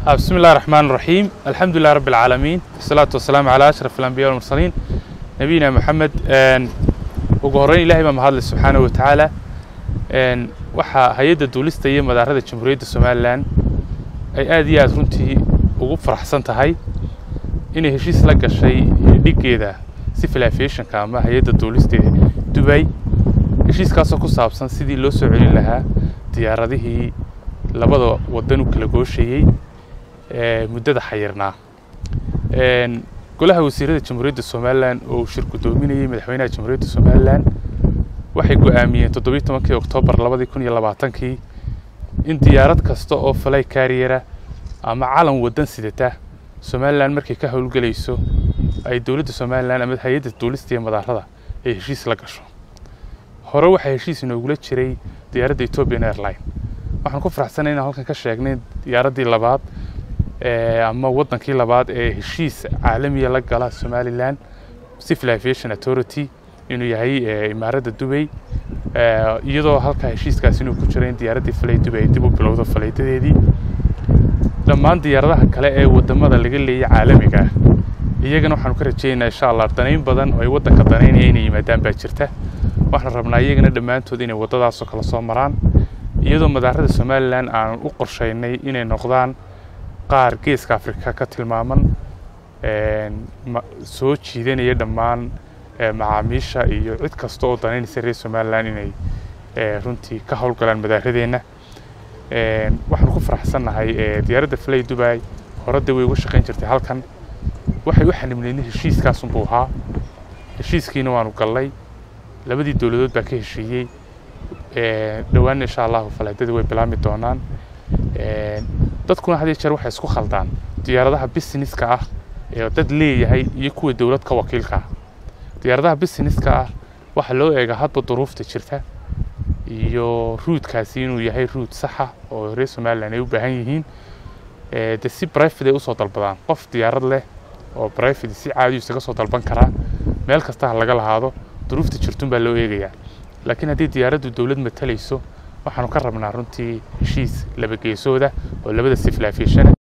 بسم الله الرحمن الرحيم الحمد لله رب العالمين والصلاة والسلام على أشرف الأنبياء والمرسلين نبينا محمد ugu horreyn ilaahay baa mahadle subxaana wa tacaala waxaa hay-adda duulista iyo madaarada jamhuuriyadda somalilan ay aad iyo aad runtii ugu faraxsan tahay inay heshiis la gashay dhiggeeda civil aviationka ama hay-adda duulista ee dubay heshiiskaasoo ku saabsan sidii loo soo celin lahaa diyaaradihii labada waddan u kala gooshayey muddada xayirnaa golaha wasiirada jamhuuriyadda somalilan oo uu shir guddoominayey madaxweynaha jamhuuriyadda somalilan waxay go'aamiyeen toddobiyi tobankii oktoobar labadii kun iyo labaatankii in diyaarad kasta oo falay kaariyera ama calan waddan sidata somalilan markay ka howlgelayso ay dowladda somalilan ama hay-adda duulista iyo madaarada ay heshiis la gasho hore waxaa heshiis inoogula jiray diyaaradda ethiopian airline waxaan ku faraxsanay inaan halkan ka sheegnay diyaaraddii labaad ama waddankii labaad ee heshiis caalamiya la gala somalilan civil aviation authority inuu yahay imaaradda dubay iyadoo halkaa heshiiskaas inuu ku jiro in diyaaraddii falay dubay ay dib u bilowdo falaydadeedii dhammaan diyaaradaha kale ee waddamada laga leeyay caalamiga ah iyagana waxaanu ka rajaynaynaa insha allah danayn badan oo ay waddanka danaynaya inay yimaadaan baa jirta waxaan rabnaa iyagana dhammaantood inay waddadaasoo kala soo maraan iyadoo madaarada somalilan aan u qorshaynay inay noqdaan qaar geeska afrika ka tilmaaman soo jiidanaya dhammaan macaamiisha iyo cid kasta oo danaynaysa reer somalilan inay runtii ka howlgalaan madaaradeenna waxaan ku faraxsannahay diyaaradda flay dubai horadda way uga shaqayn jirtay halkan waxay u xanibnaynay heshiiskaasunbuu ahaa heshiiskiina waanu gallay labadii dowladood baa ka heshiiyey dhowaanna insha allahu falaadadii way bilaabmi doonaan dadkuna had iyo jeer waxay isku khaldaan diyaaradaha businesska ah ee dad leeyahay iyo kuwa dowlad ka wakiilka ah diyaaradaha businesska ah waxaa loo eegaa hadba duruufta jirta iyo ruudkaasi inuu yahay ruud saxa oo reer somalilan ay u baahan yihiin de si brivate ay usoo dalbadaan qof diyaarad leh oo brivate si caadi isaga soo dalban karaa meel kasta ha laga lahaado duruufta jirtun baa loo eegayaa laakiin haddii diyaaraddu dowlad matalayso waxaanu ka rabnaa runtii heshiis laba geesooda oo labada civil aviation